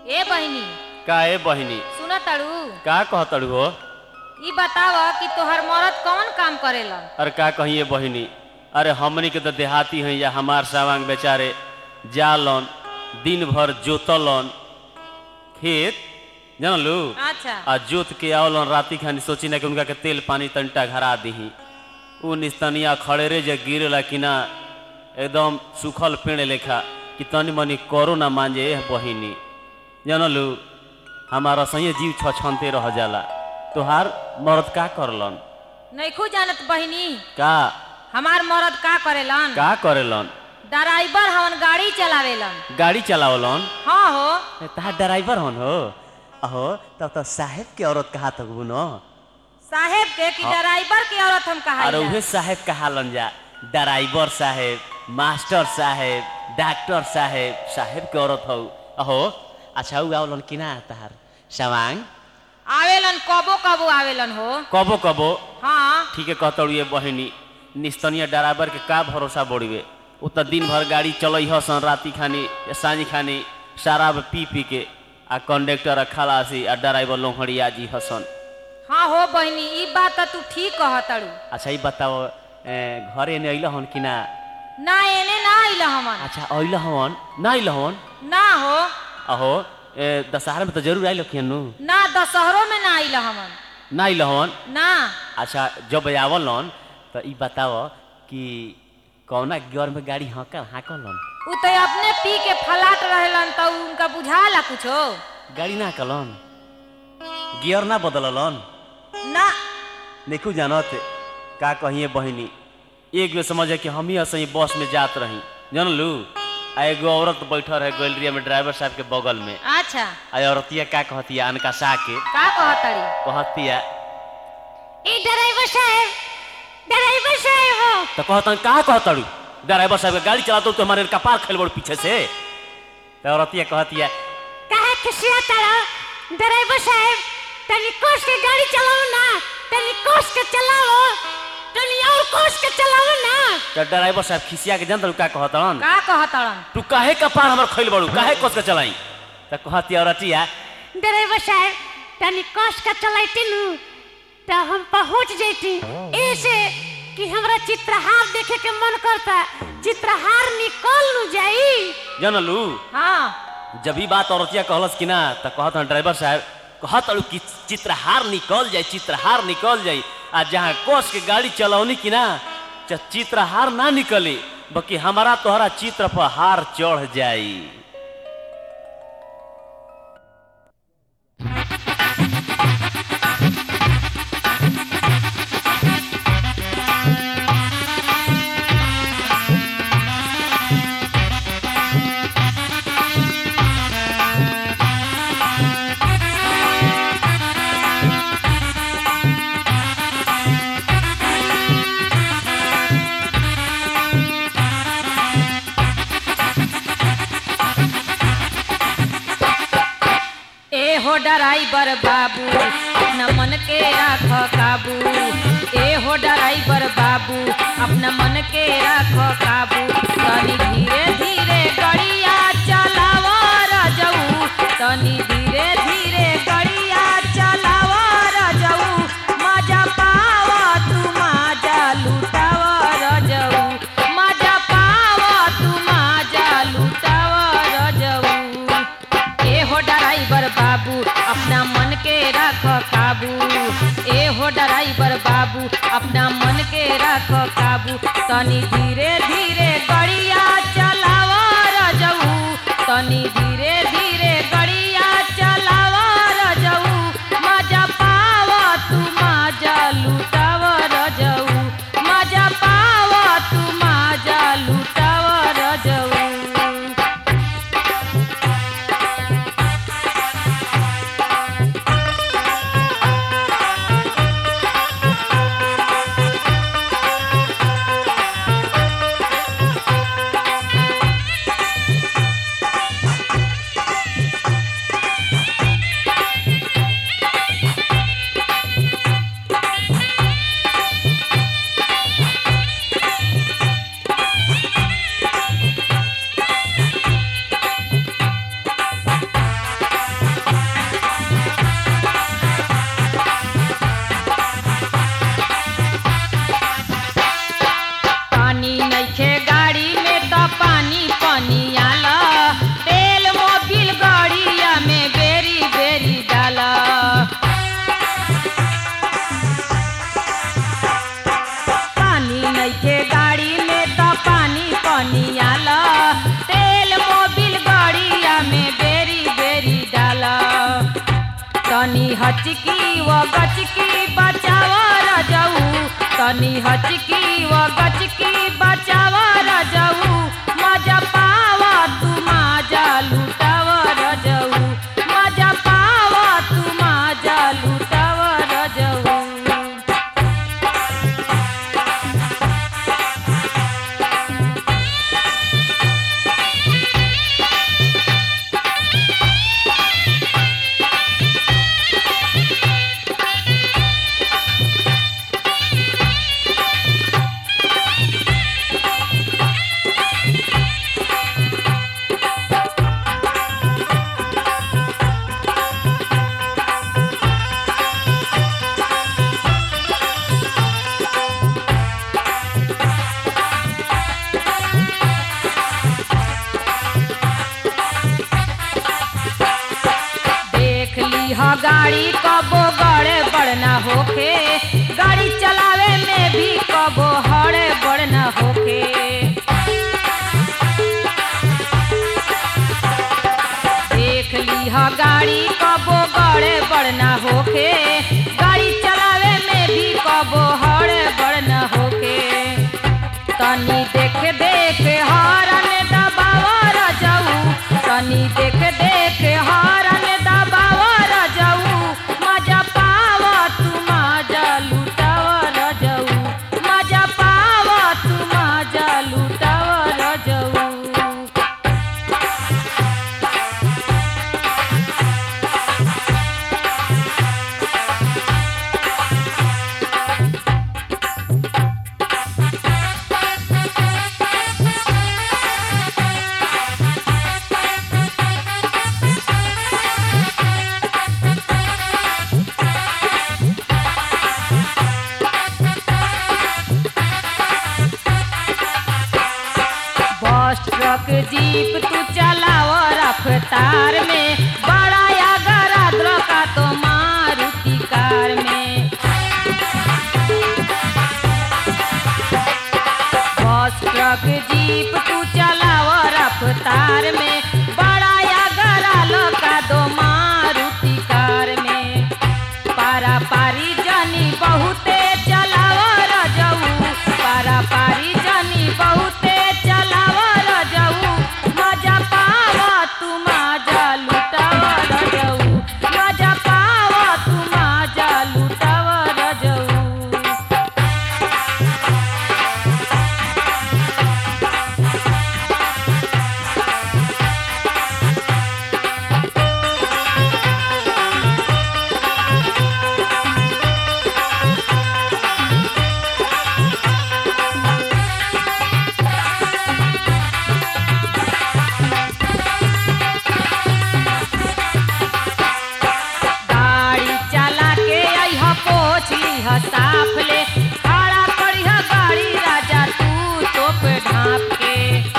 ए बहिनी का ए बहिनी सुन तड़ू का कहतड़ू हो ई बताव कि तोहर मरद कौन काम करेलन अरे का कहिए बहिनी अरे हमनी के तो देहाती हैं या हमार सावांग बेचारे जालन दिन भर जोतलन खेत जानलू अच्छा आ जोत के आवलन राती खानी सोची ना कि उनका के तेल पानी तंटा घरा दीही उ निस्तनिया खड़ेरे जे गिरेला कि ना एकदम सूखल पेड़ लेखा कि तनी मनी करो ना मांजे एह बहिनी जानलू हमारा सही जीव छछनते रह जाला तोहार मर्द का करलन नैखू जानत बहिनी का हमार मरद का करेलन का करेलन ड्राइवर हवन गाड़ी चलावेलन गाड़ी चलावलन हाँ हो ए, तहार ड्राइवर हन हो अहो तब तो साहेब के औरत कहा तक न साहेब के कि ड्राइवर की औरत हम कहा अरे उहे साहेब कहालन जा ड्राइवर साहेब मास्टर साहेब डॉक्टर साहेब साहेब के औरत हौ अहो अच्छा उ आवलन कि ना तहार सवांग आवेलन कबो कबो आवेलन हो कबो कबो हाँ ठीक है कहतड़ू ये बहिनी निस्तनीय ड्राइवर के का भरोसा बढ़िवे उ त दिन भर गाड़ी चलई हसन राती खानी या सांझ खानी शराब पी पी के आ कंडक्टर आ खलासी आ ड्राइवर लोहड़िया जी हसन हाँ हो बहिनी ई बात त तू ठीक कहतड़ू अच्छा ई बताओ ए, घरे ने अइल हन कि ना ना एने ना आइल हमन अच्छा अइल हन ना अइल हन ना हो अहो ए, दशहरा में तो जरूर आइल हन नु ना दशहरो में ना आइल हमन ना अइल हन ना अच्छा जब आवल हन तो ई बताओ कि कौना गियर में गाड़ी हाँकल हाँकलन उ तो अपने पी के फलाट रहेलन त उनका बुझाला कुछो गाड़ी ना कलन गियर ना बदललन ना देखू जानत का कहिए बहिनी एक बेर समझे कि हम ही असही बस में जात रही जानलू आ एगो औरत बैठल है गैलरिया में ड्राइवर साहब के बगल में अच्छा आ औरतिया का कहतिया अनका सा के का कहतड़ी कहतिया ए ड्राइवर साहब ड्राइवर साहब हो तो कहतन का कहतड़ू ड्राइवर साहब के गाड़ी चलातो तो हमारे कपार खेल बड़ पीछे से तो औरतिया कहतिया काहे खिसिया तारा ड्राइवर साहब तनी कोस के गाड़ी चलाओ ना तनी कोस के चलाओ तनी और कोस के चलाओ ना तो ड्राइवर साहब खिसिया के जानतड़ू का कहतन का कहतड़न तू काहे कपार हमर खेल बड़ू काहे कोस के चलाई तो कहतिया औरतिया ड्राइवर साहब तनी कस के चलाइती नु तो हम पहुंच जैती ऐसे कि हमरा चित्रहार देखे के मन करता चित्रहार निकल नु जाई जानलू हाँ जब ही बात औरतिया कहलस कि ना तो कहत हन ड्राइवर साहब कहत अड़ू कि चित्रहार निकल जाए चित्रहार निकल जाए आ जहाँ कोस के गाड़ी चलौनी कि ना च- चित्रहार ना निकली बल्कि हमारा तोहरा चित्र पर हार चढ़ जाई ए हो ड्राइवर बाबू अपना मन के राख काबू ए हो ड्राइवर बाबू अपना मन के राख काबू तनी धीरे धीरे गड़िया चलाव रजऊ तनी धीरे धीरे गड़िया चलाव रजऊ मजा पाव तू मजा लुटाव रजऊ मजा पाव तू मजा लुटाव रजऊ ए हो ड्राइवर बाबू अपना मन के रख काबू ए हो ड्राइवर बाबू अपना मन के रख काबू तनी धीरे धीरे गड़िया चलाव रजऊ तनी धीरे धीरे गड़िया चलाव रजऊ मजा पाव तू मजा लुटाव रजऊ मजा पाव तू मजा लुटाव रजऊ हचकी व गचकी बचाव रजऊ तनी हचकी व गचकी बचाव रजऊ मजा पावा तू माजा लुटाव रजऊ मजा पावा तू माजा लुटाव रजऊ देख ली ह गाड़ी कबो गड़े बड़ना होखे गाड़ी चलावे में भी कबो हड़े बड़ना होखे देख ली ह गाड़ी कबो गड़े बड़ना होखे गाड़ी चलावे में भी कबो हड़े बड़ना होखे तनी देख देख हरन दबावर जाऊ तनी देख देख हरन दबावर जाऊ मजा पाव तू मजा लुटावर जाऊ मजा पाव तू मजा लुटावर जाऊ बस ट्रक जीप तू चलाव रफ्तार में बड़ा या गराद्र का तो मारुति कार में बस ट्रक जीप तू चलाव रफ्तार में बड़ा या गराल का दो मारुति कार में पारा पारी जनी बहुते चलाव रजऊ पारा पारी जनी बहुते चलाव रजऊ मजा पाव तू मजा लुटाव रजऊ मजा पाव तू मजा लुटाव रजऊ गाड़ी चला के अइह पोछ लीह साफ ले खड़ा करिह गाड़ी राजा तू तोप ढाप के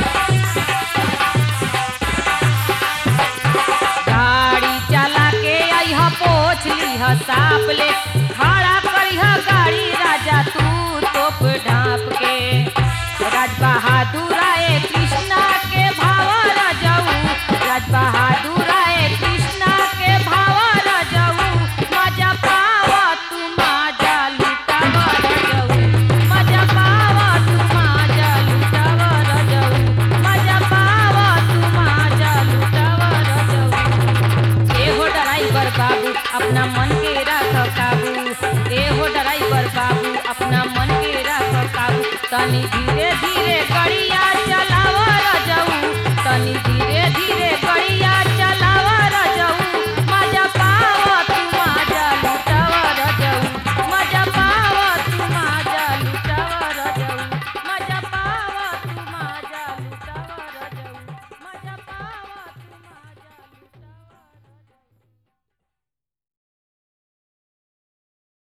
गाड़ी चला के अइह पोछ लीह साफ ले खड़ा करिह गाड़ी राजा तू तोप ढाप के राज बहादुर आए कृष्णा के भाव रजऊ राज बहादुर आए कृष्णा के भाव रजऊ मजा पाव तू मजा लुटाव रजऊ मजा पाव तू मजा लुटाव रजऊ मजा पाव तू मजा लुटाव रजऊ एहो ड्राइवर बाबू अपना मन के राख काबू एहो ड्राइवर बाबू अपना मन के राख काबू तनी धीरे